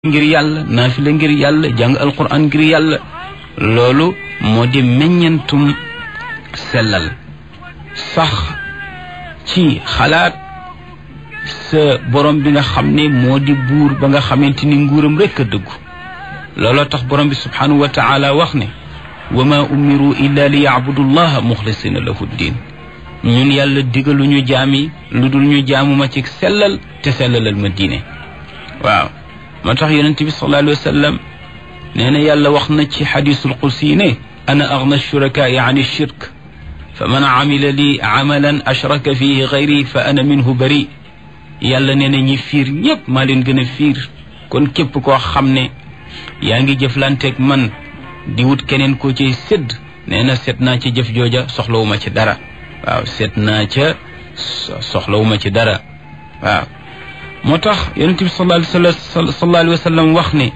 ngir yàlla naafila ngir yàlla jàng alquran ngir yàlla loolu moo di meññentum sellal sax ci xalaat sa borom bi nga xam ne moo di buur ba nga xamante ni nguuram rekk a dëggu looloo tax borom bi subhanahu wa taala wax ne wa ma umiru illa li yacbudu llaha muxlisina lahu ddin ñun yàlla digaluñu jaami lu dul ñu jaamuma ci sellal te sellalal ma diine waaw moo tax yonent bi sallallahu alayhi wa sallam nee na yàlla wax na ci xadisul qudsi ne ana agna shurakaai an shirk fa man amila li amalan ashraka fihi gayri fa ana minhu bari yàlla nee na ñi fiir ñëpp maa leen gën a fiir kon képp koo xam ne yaa ngi jëflanteeg man di wut keneen koo ciy sédd nee na seet naa ci jëf jooja soxlawuma ci dara waaw seet naa ca soxlawuma ci dara waaw moo tax yonent bi sallallahu alayhi wa sallam wax ne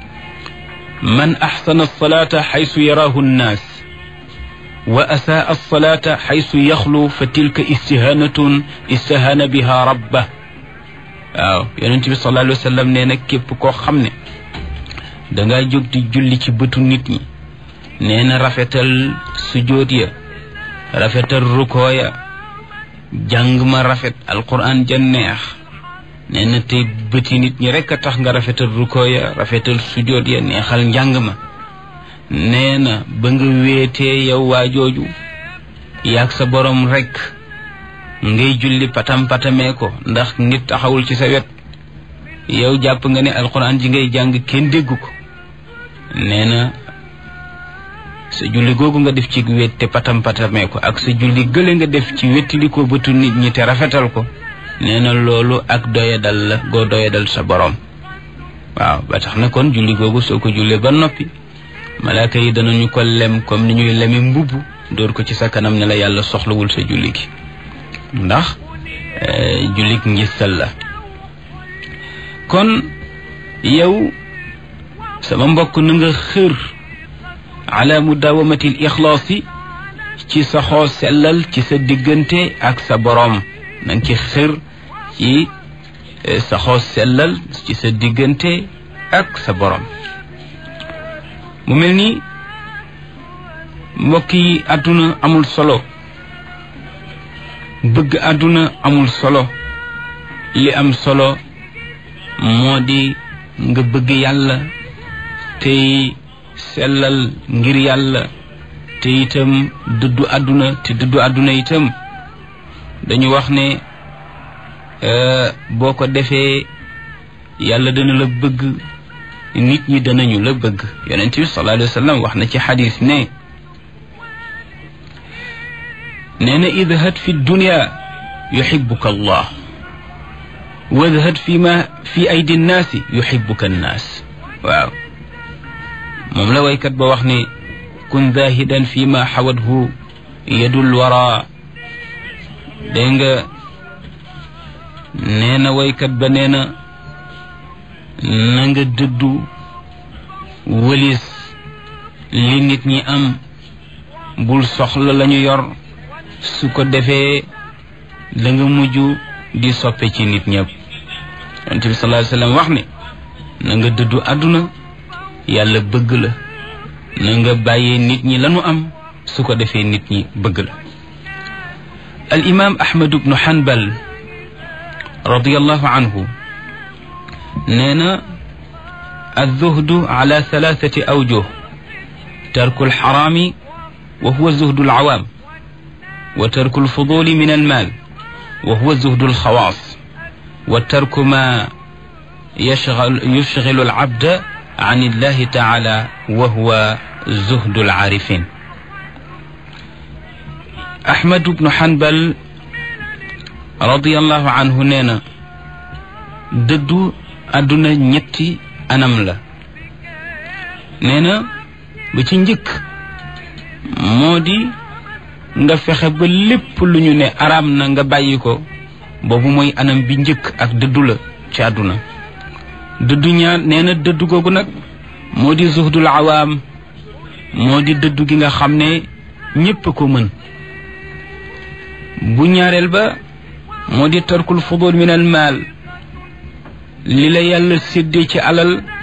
man axsana alsalata xaysu yaraahu nnaas wa asaa alsalata xaysu yaxlu fa tilka istihanatun istahana biha rabba waaw yonent bi sallallahu alayhi wa sallam nee na képp koo xam ne dangaa jóg di julli ci bëtu nit ñi nee na rafetal sujóot ya rafetal rukoo ya jàng ma rafet alquran ja neex nee na tey bëti nit ñi rekk a tax nga rafetal rukoo ya rafetal sujóot ya neexal njàng ma nee na ba nga wéetee yow waa jooju yaag sa borom rekk ngay julli patam patamee ko ndax nit taxawul ci sa wet yow jàpp nga ne alquran ji ngay jàng kenn déggu ko nee na sa julli googu nga def ci wét te patam patamee ko ak sa julli gële nga def ci wettili ko bëtu nit ñi te rafetal ko nee na loolu ak doyadal la goo doyadal sa borom waaw ba tax na kon julli googu soo ko jullee ba noppi malaaka yi danañu ko lem comme ni ñuy leme mbubb dóor ko ci sa kanam ne la yàlla soxlawul sa julli gi ndax jullik ngistal la kon yow sama mbokk na nga xër ala mudawamati l ixlaasi ci sa xoo sellal ci sa diggante ak sa boroom na nga ci xër ci sa xoo sellal ci sa diggante ak sa boroom mu mel ni mbokk yi àdduna amul solo bëgg àdduna amul solo li am solo moo di nga bëgg yàlla tey sellal ngir yàlla te itam dëddu àdduna te dëddu àdduna itam dañu wax ne boo ko defee yàlla dana la bëgg nit ñi danañu la bëgg yonent bi sallallahu alayhi wa sallam wax na ci xadis ne nee na idhad fi dunya yuxibuka allah wadhad fi ma fi aydi nnaasi yuxibuka nnaas waaw moom la waykat ba wax ne kun zahidan fi ma xawadhu yadul wara dégg nga nee na waykat ba nee na na nga dëddu wëlis li nit ñi am bul soxla lañu yor su ko defee da nga mujj di soppe ci nit ñëpp yonent bi sallallahu alayhi wasallam wax ne na nga dëddu àdduna yàlla bëgg la na nga bàyyee nit ñi lañu am su ko defee nit ñi bëgg la al imam ahmad ibnu hanbal radiyallahu anhu nee na alzuhdu ala thalathati awjuh tarku alxaraami wa huwa zuhdu alcawaam wa tarku alfuduli min almaal wa huwa zuhdu alxawaas wa tarku ma yushgilu alabda an illahi taala wa huwa zuhdu alcaarifin ahmad bnu hanbal radiallahu anhu nee na dëddu àdduna ñetti anam la nee na ba ci njëkk moo di nga fexe ba lépp lu ñu ne araam na nga bàyyi ko boobu mooy anam bi njëkk ak dëddu la ci àdduna dëddu ñaar nee na dëddu googu nag moo di zuhdul awaam moo di dëddu gi nga xam ne ñépp ko mën bu ñaareel ba moo di tarkul fudul min al maal li la yàlla séddee ci alal